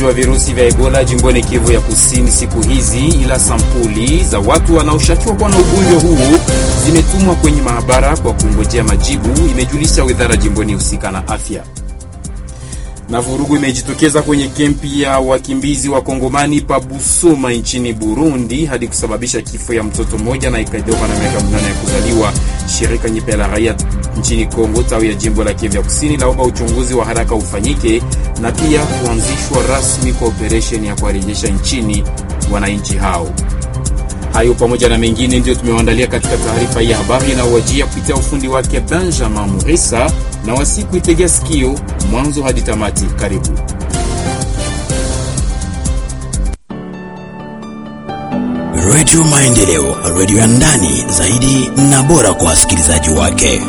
ugonjwa wa virusi vya Ebola jimboni Kivu ya Kusini siku hizi, ila sampuli za watu wanaoshukiwa kuwa na ugonjwa huu zimetumwa kwenye maabara kwa kungojea majibu, imejulisha wizara jimboni husika na afya. Na vurugu imejitokeza kwenye kempi ya wakimbizi wa Kongomani pa Busuma nchini Burundi hadi kusababisha kifo ya mtoto mmoja na ikaidoka na miaka minane ya kuzaliwa. Shirika nyipe la raia nchini Kongo tawi ya jimbo la Kivu ya Kusini laomba uchunguzi wa haraka ufanyike na pia kuanzishwa rasmi kwa operesheni ya kuwarejesha nchini wananchi hao. Hayo pamoja na mengine ndio tumewaandalia katika taarifa hii ya habari inayowajia kupitia ufundi wake Benjamin Murisa na wasiku itegea sikio mwanzo hadi tamati. Karibu. Redio Maendeleo, redio ya ndani zaidi na bora kwa wasikilizaji wake.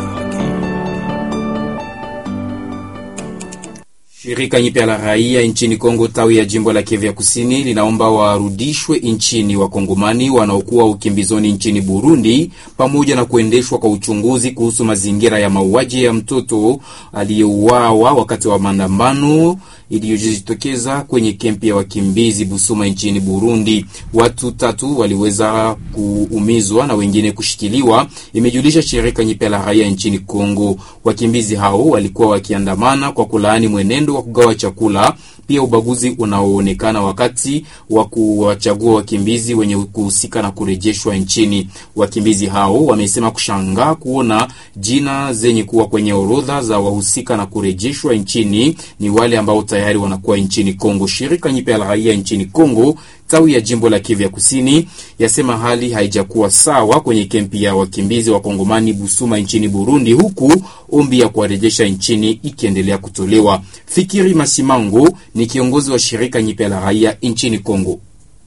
Shirika nyipya la raia nchini Kongo tawi ya jimbo la Kivu ya Kusini linaomba warudishwe nchini wakongomani wanaokuwa ukimbizoni nchini Burundi, pamoja na kuendeshwa kwa uchunguzi kuhusu mazingira ya mauaji ya mtoto aliyeuawa wakati wa maandamano iliyojitokeza kwenye kempi ya wakimbizi Busuma nchini Burundi. Watu tatu waliweza kuumizwa na wengine kushikiliwa, imejulisha shirika nyipya la raia nchini Kongo. Wakimbizi hao walikuwa wakiandamana kwa kulaani mwenendo wa kugawa chakula, pia ubaguzi unaoonekana wakati wa kuwachagua wakimbizi wenye kuhusika na kurejeshwa nchini. Wakimbizi hao wamesema kushangaa kuona jina zenye kuwa kwenye orodha za wahusika na kurejeshwa nchini ni wale ambao tayari wanakuwa nchini Kongo. Shirika nyipya la raia nchini Kongo tawi ya jimbo la Kivu ya Kusini yasema hali haijakuwa sawa kwenye kempi ya wakimbizi wa Kongomani Busuma nchini Burundi, huku ombi ya kuwarejesha nchini ikiendelea kutolewa. Fikiri Masimango ni kiongozi wa shirika nyipya la raia nchini Kongo.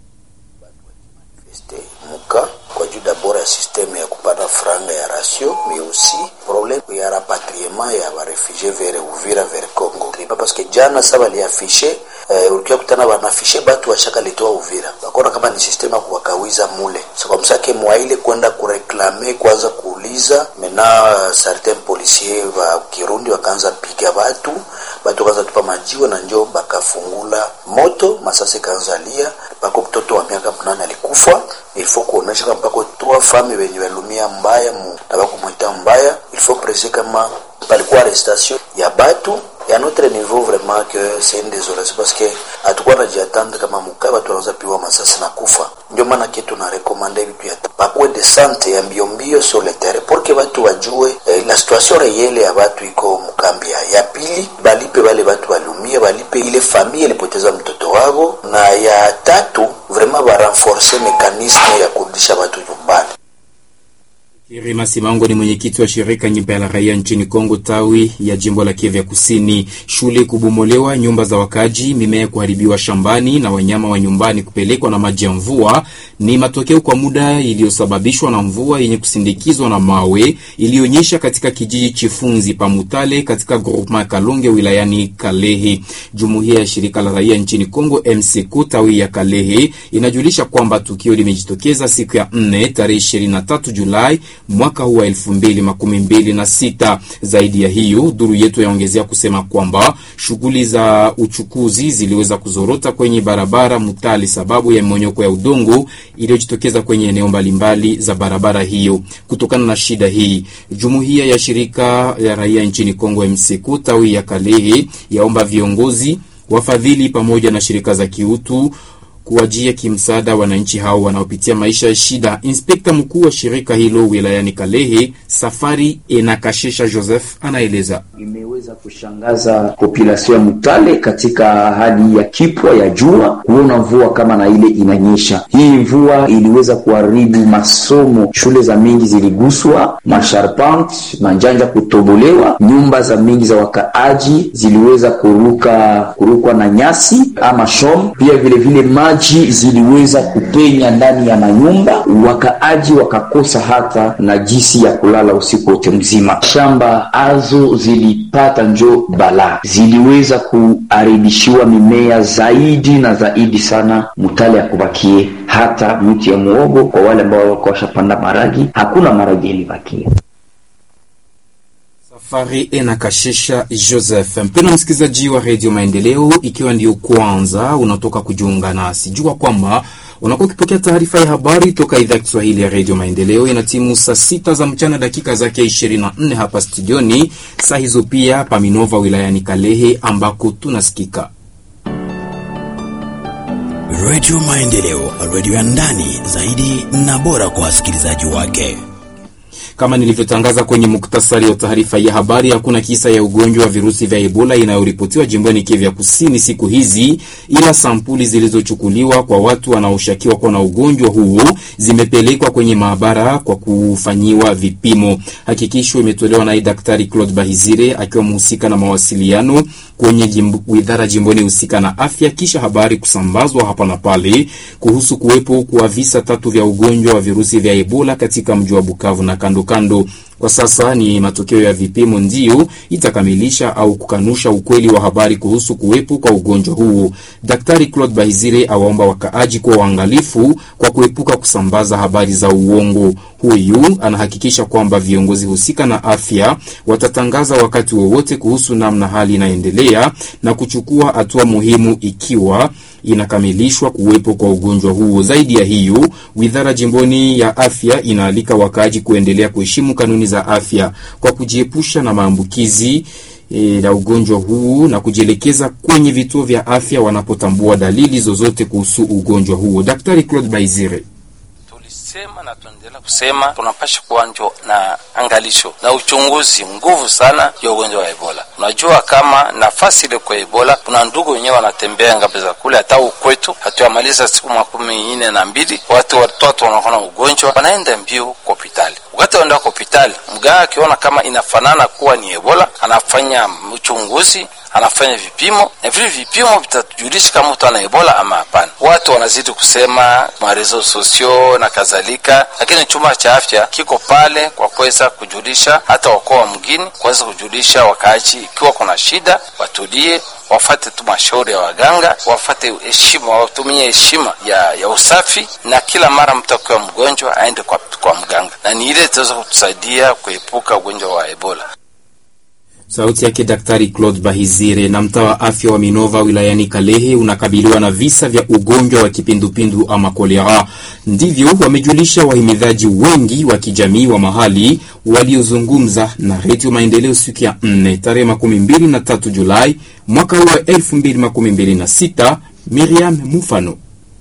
muka kwa juu dabord ya systeme ya kupata franga ya ratio mais aussi problème ya rapatriement ya barefugie vers Uvira vers Congo parce que jana sa baliafishe eh, ulikia kutana banafishe batu washaka litoa Uvira bakona kama ni systeme ya kuwakawiza mule so kwa msake mwaile kwenda kureklame kwanza kuuliza mena certain policier wa Kirundi wakaanza piga batu batu wakaanza tupa majiwe na njo bakafungula moto masasi kaanza lia bako mtoto wa miaka mnane alikufa ilifo kuonesha kama pako trois femmes wenye walumia mbaya mu na bako mwita mbaya ilifo prese kama palikuwa arrestation ya batu ya notre niveau vraiment que c'est une désolation parce que hatukuwa najiatendre kama mukai watu wanaweza piwa masasi na kufa. Ndio maana kitu na recommande vitu ya pakuwe de sante ya mbio mbio sur le terrain pour que watu wajue eh, la situation réelle ya watu iko mukambia. Ya pili balipe wale watu walumia, balipe ile familia ilipoteza mtoto wao, na ya tatu vraiment ba renforcer mekanisme ya kurudisha watu nyumbani. Kirima Simango ni mwenyekiti wa shirika nyimba la raia nchini Kongo tawi ya jimbo la Kivu ya Kusini. Shule kubomolewa, nyumba za wakaji, mimea kuharibiwa shambani na wanyama wa nyumbani kupelekwa na maji ya mvua ni matokeo kwa muda iliyosababishwa na mvua yenye kusindikizwa na mawe iliyonyesha katika kijiji Chifunzi Pamutale katika groupement Kalonge wilayani Kalehe. Jumuiya ya shirika la raia nchini Kongo MCK tawi ya Kalehe inajulisha kwamba tukio limejitokeza siku ya 4 tarehe 23 Julai mwaka huu wa elfu mbili makumi mbili na sita. Zaidi ya hiyo, duru yetu yaongezea kusema kwamba shughuli za uchukuzi ziliweza kuzorota kwenye barabara Mutali sababu ya mmonyoko ya udongo iliyojitokeza kwenye eneo mbalimbali za barabara hiyo. Kutokana na shida hii, jumuiya ya shirika ya raia nchini Kongo MCK tawi ya Kalehe yaomba viongozi, wafadhili pamoja na shirika za kiutu kuwajia kimsaada wananchi hao wanaopitia maisha ya shida. Inspekta mkuu wa shirika hilo wilayani Kalehe, Safari Enakashesha Joseph, anaeleza. Imeweza kushangaza population ya Mutale katika hali ya kipwa ya jua, kuona mvua kama na ile inanyesha. Hii mvua iliweza kuharibu masomo, shule za mingi ziliguswa, masharpant manjanja kutobolewa, nyumba za mingi za wakaaji ziliweza kuruka kurukwa na nyasi ama shom, pia vile vile maji ziliweza kupenya ndani ya manyumba, wakaaji wakakosa hata na jinsi ya kulala usiku wote mzima. Shamba azo zilipata njo balaa, ziliweza kuharibishiwa mimea zaidi na zaidi sana. Mutale ya kubakie hata miti ya muogo kwa wale ambao wako washapanda maragi, hakuna maragi ilibakia. Fari Enakashesha Joseph. Mpendwa msikilizaji wa redio Maendeleo, ikiwa ndio kwanza unatoka kujiunga nasi, jua kwamba unakuwa ukipokea taarifa ya habari toka idhaa ya Kiswahili ya redio Maendeleo. Ina timu saa sita za mchana dakika zake 24 hapa studioni, saa hizo pia Paminova wilayani Kalehe ambako tunasikika Redio Maendeleo, redio ya ndani zaidi na bora kwa wasikilizaji wake. Kama nilivyotangaza kwenye muktasari wa taarifa ya habari, hakuna kisa ya ugonjwa wa virusi vya Ebola inayoripotiwa jimboni Kivu ya Kusini siku hizi, ila sampuli zilizochukuliwa kwa watu wanaoshukiwa kuwa na ugonjwa huo zimepelekwa kwenye maabara kwa kufanyiwa vipimo. Hakikisho imetolewa naye Daktari Claude Bahizire akiwa mhusika na mawasiliano kwenye jimbo, idara jimboni husika na afya, kisha habari kusambazwa hapa na pale kuhusu kuwepo kwa visa tatu vya ugonjwa wa virusi vya Ebola katika mji wa Bukavu na kando kando. Kwa sasa ni matokeo ya vipimo ndiyo itakamilisha au kukanusha ukweli wa habari kuhusu kuwepo kwa ugonjwa huo. Daktari Claude Bahizire awaomba wakaaji kuwa waangalifu kwa kuepuka kusambaza habari za uongo. Huyu anahakikisha kwamba viongozi husika na afya watatangaza wakati wowote kuhusu namna hali inaendelea na kuchukua hatua muhimu ikiwa inakamilishwa kuwepo kwa ugonjwa huo. Zaidi ya hiyo, wizara jimboni ya afya inaalika wakaaji kuendelea kuheshimu kanuni za afya kwa kujiepusha na maambukizi e, la ugonjwa huu na kujielekeza kwenye vituo vya afya wanapotambua dalili zozote kuhusu ugonjwa huo. Daktari Claude Baizire sema na tuendelea kusema tunapasha kuwanjo na angalisho na uchunguzi nguvu sana ya ugonjwa wa Ebola. Unajua kama nafasi ile kwa Ebola, kuna ndugu wenyewe wanatembea ngapi za kule, hata ukwetu hatuyamaliza siku makumi nne na mbili, watu watoto wanakuwa na ugonjwa wanaenda mbio kwa hospitali. Wakati waenda kwa hospitali, mganga akiona kama inafanana kuwa ni Ebola, anafanya uchunguzi anafanya vipimo na vile vipimo vitatujulisha kama mtu ana ebola ama hapana. Watu wanazidi kusema marezo sosio na kadhalika, lakini chumba cha afya kiko pale kwa kuweza kujulisha hata wakoa wa mgini, kuweza kujulisha wakaaji ikiwa kuna shida, watulie wafate tu mashauri ya waganga, wafate heshima, watumie heshima ya, ya usafi, na kila mara mtu akiwa mgonjwa aende kwa, kwa mganga, na ni ile itaweza kutusaidia kuepuka ugonjwa wa ebola. Sauti yake Daktari Claude Bahizire. Na mtaa wa afya wa Minova wilayani Kalehe unakabiliwa na visa vya ugonjwa wa kipindupindu ama kolera. Ndivyo wamejulisha wahimidhaji wengi wa kijamii wa mahali waliozungumza na Redio Maendeleo siku ya 4 tarehe makumi mbili na tatu Julai mwaka huu wa elfu mbili makumi mbili na sita. Miriam Mufano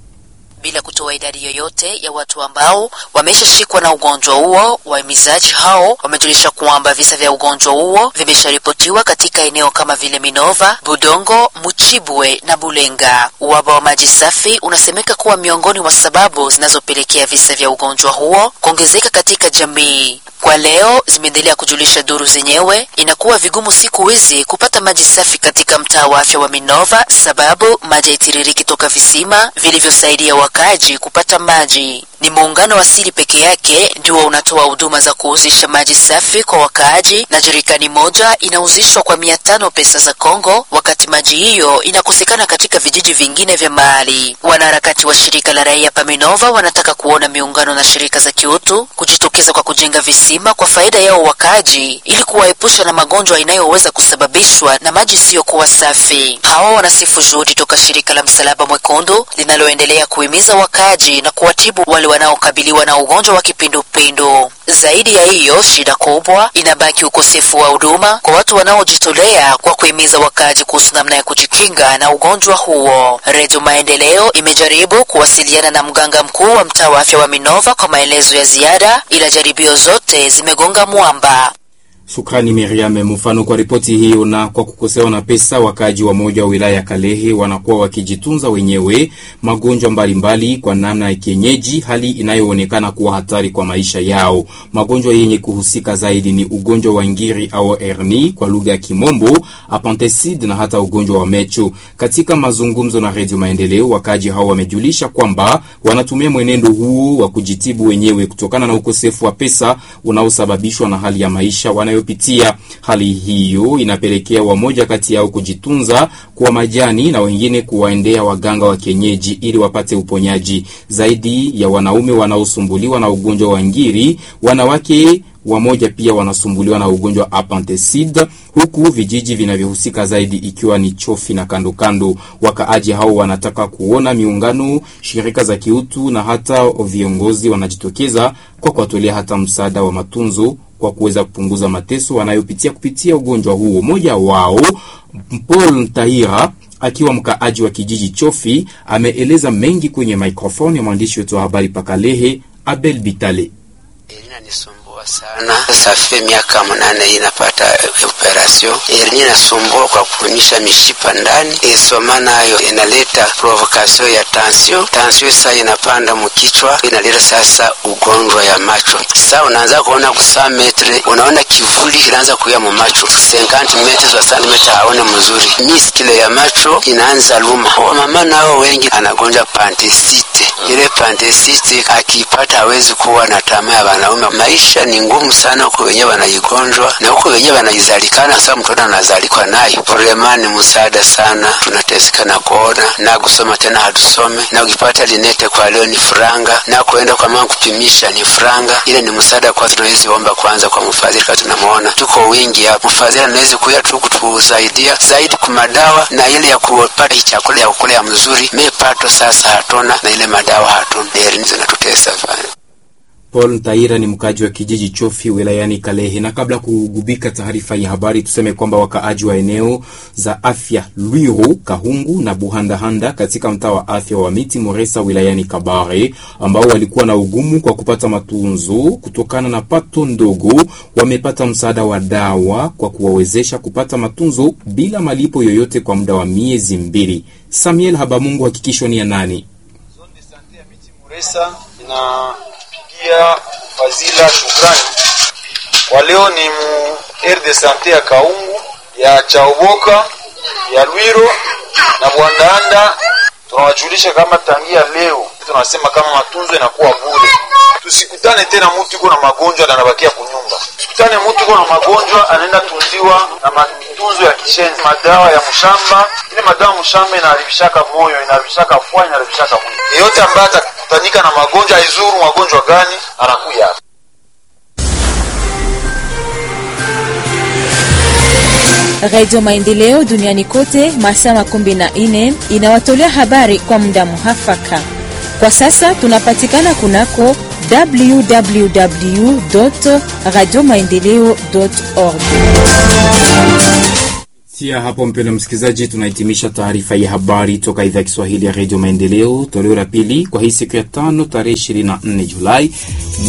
bila kutoa idadi yoyote ya watu ambao wameshashikwa na ugonjwa huo. Wahimizaji hao wamejulisha kwamba visa vya ugonjwa huo vimesharipotiwa katika eneo kama vile Minova, Budongo, Muchibwe na Bulenga. Uhaba wa maji safi unasemeka kuwa miongoni mwa sababu zinazopelekea visa vya ugonjwa huo kuongezeka katika jamii. Kwa leo zimeendelea kujulisha duru zenyewe, inakuwa vigumu siku hizi kupata maji safi katika mtaa wa afya wa Minova sababu maji haitiririki toka visima vilivyosaidia wakaaji kupata maji. Ni muungano wa asili peke yake ndio unatoa huduma za kuuzisha maji safi kwa wakaaji, na jerikani moja inauzishwa kwa mia tano pesa za Kongo, wakati maji hiyo inakosekana katika vijiji vingine vya mahali. Wanaharakati wa shirika la raia Paminova wanataka kuona miungano na shirika za kiutu kujitokeza kwa kujenga visima kwa faida yao wakaaji, ili kuwaepusha na magonjwa inayoweza kusababishwa na maji isiyokuwa safi. Hawa wanasifu juhudi toka shirika la Msalaba Mwekundu linaloendelea kuhimiza wakaaji na kuwatibu wale wanaokabiliwa na ugonjwa wa kipindupindu. Zaidi ya hiyo, shida kubwa inabaki ukosefu wa huduma kwa watu wanaojitolea kwa kuhimiza wakaaji kuhusu namna ya kujikinga na ugonjwa huo. Redio Maendeleo imejaribu kuwasiliana na mganga mkuu wa mtaa wa afya wa Minova kwa maelezo ya ziada, ila jaribio zote zimegonga mwamba. Shukrani Miriam Mfano kwa ripoti hiyo. Na kwa kukosewa na pesa, wakaaji wa moja wa wilaya ya Kalehe wanakuwa wakijitunza wenyewe magonjwa mbalimbali kwa namna ya kienyeji, hali inayoonekana kuwa hatari kwa maisha yao. Magonjwa yenye kuhusika zaidi ni ugonjwa wa ngiri au herni kwa lugha ya Kimombo, appendicite na hata ugonjwa wa mecho. Katika mazungumzo na Redio Maendeleo, wakaaji hao wamejulisha kwamba wanatumia mwenendo huo wa kujitibu wenyewe kutokana na ukosefu wa pesa unaosababishwa na hali ya maisha wanayo pitia hali hiyo inapelekea wamoja kati yao kujitunza kwa majani na wengine kuwaendea waganga wa kienyeji ili wapate uponyaji. Zaidi ya wanaume wanaosumbuliwa na ugonjwa wa ngiri, wanawake wamoja pia wanasumbuliwa na ugonjwa wa apantecid, huku vijiji vinavyohusika zaidi ikiwa ni Chofi na kando kando. Wakaaji hao wanataka kuona miungano, shirika za kiutu na hata viongozi wanajitokeza kwa kuwatolea hata msaada wa matunzo kwa kuweza kupunguza mateso wanayopitia kupitia ugonjwa huo. Mmoja wao Paul Tahira akiwa mkaaji wa kijiji Chofi ameeleza mengi kwenye microphone ya mwandishi wetu wa habari Pakalehe Abel Bitale. Inanisumbua sana safi, miaka mnane inapata operation erini inasumbua kwa kuonyesha mishipa ndani isoma nayo inaleta provocation ya tension. Tension sasa inapanda mkichwa, inaleta sasa ugonjwa ya macho. Sasa unaanza kuona kusaa metre, unaona kivuli kinaanza kuya mu macho 50 metres wa centimeter, haone mzuri. Miskile ya macho inaanza luma. Wamama nao wengi anagonja pantisite, ile pantisite akipata hawezi kuwa na tamaa ya wanaume. Maisha ni ngumu sana huko wenyewe wanaigonjwa na huko wenyewe wanaizalikana. Sasa mtoto anazalikwa nayo, problema ni msaada sana. Tunateseka na kuona na kusoma tena hatusome, na ukipata linete kwa leo ni franga, na kuenda kwa mama kupimisha ni franga. Ile ni msaada kwa tunawezi omba kwanza kwa mfadhili, kama tunamuona tuko wingi hapa, mfadhili anaweza kuya tu kutusaidia zaidi kwa madawa na ile ya kupata chakula ya kukula ya mzuri. Mepato sasa hatuna na ile madawa hatuna, ndio zinatutesa sana. Paul Ntaira ni mkaaji wa kijiji Chofi wilayani Kalehe. Na kabla kugubika taarifa ya habari, tuseme kwamba wakaaji wa eneo za afya Lwiru, Kahungu na Buhandahanda katika mtaa wa afya wa Miti Moresa wilayani Kabare, ambao walikuwa na ugumu kwa kupata matunzo kutokana na pato ndogo, wamepata msaada wa dawa kwa kuwawezesha kupata matunzo bila malipo yoyote kwa muda wa miezi mbili. Samuel Habamungu, hakikisho ni ya nani? Zone de sante ya Miti Moresa ina pia fazila shukrani kwa leo ni mu aire de sante ya Kaungu ya Chaoboka ya Lwiro na Bwandaanda. Tunawajulisha kama tangia leo tunasema kama matunzo inakuwa bure. Tusikutane tena mtu iko na magonjwa na anabakia kunyumba. Tusikutane mtu iko na magonjwa anaenda tunziwa na matunzo ya kishenzi, madawa ya mshamba. Ile madawa ya mshamba inaharibishaka moyo, inaharibishaka fua, inaharibishaka mwili. Yeyote ambaye atakutanika na magonjwa aizuru magonjwa gani, anakuya hapa. Radio Maendeleo duniani kote masaa makumi na nne inawatolea habari kwa muda muhafaka. Kwa sasa tunapatikana kunako www radio maendeleo org. Tia hapo mpendwa msikilizaji, tunahitimisha taarifa ya habari toka idhaa ya Kiswahili ya Radio Maendeleo, toleo la pili kwa hii siku ya tano tarehe 24 Julai